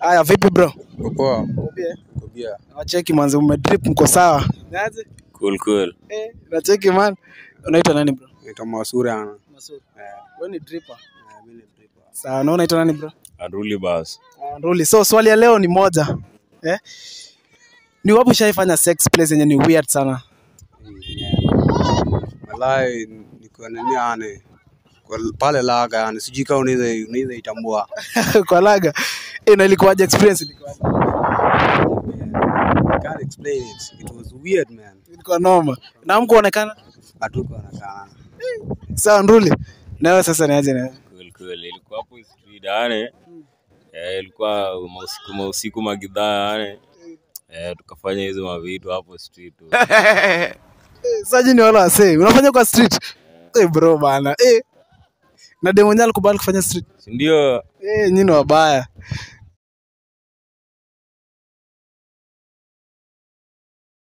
Haya, vipi bro? Poa. Kobia. Kobia. Nacheki manzi, umedrip mko sawa? Niaje? Cool cool. Eh, nacheki man. Unaitwa nani bro? Naitwa Masuri ana. Masud. Eh, Wewe ni dripper. eh, mimi ni dripper. Sawa, na unaitwa nani bro? Aruli bas. Ah, Ruli. So swali ya leo ni moja. Eh? Ni wapi ushaifanya sex place yenye ni weird sana? Walai niko nini ane. Kwa pale laga yani sijui kama unaweza unaweza itambua. Kwa laga. Eh, na ilikuwaje experience ilikuwaje? I can't explain it. It was weird man. Ilikuwa noma. Na mkuonekana? Hatuko anakaa. Sawa, Ruli. Na wewe sasa niaje na wewe? Cool cool. Ilikuwa hapo street yani. Eh, ilikuwa mausiku mausiku magidhaa yani. Eh, tukafanya hizo mavitu hapo street tu. Eh, Saji ni wala wasee. Unafanya kwa street? Eh, bro bana. Eh. Na demo nyali alikubali kufanya street. Si ndio? Eh, nyinyi ni wabaya.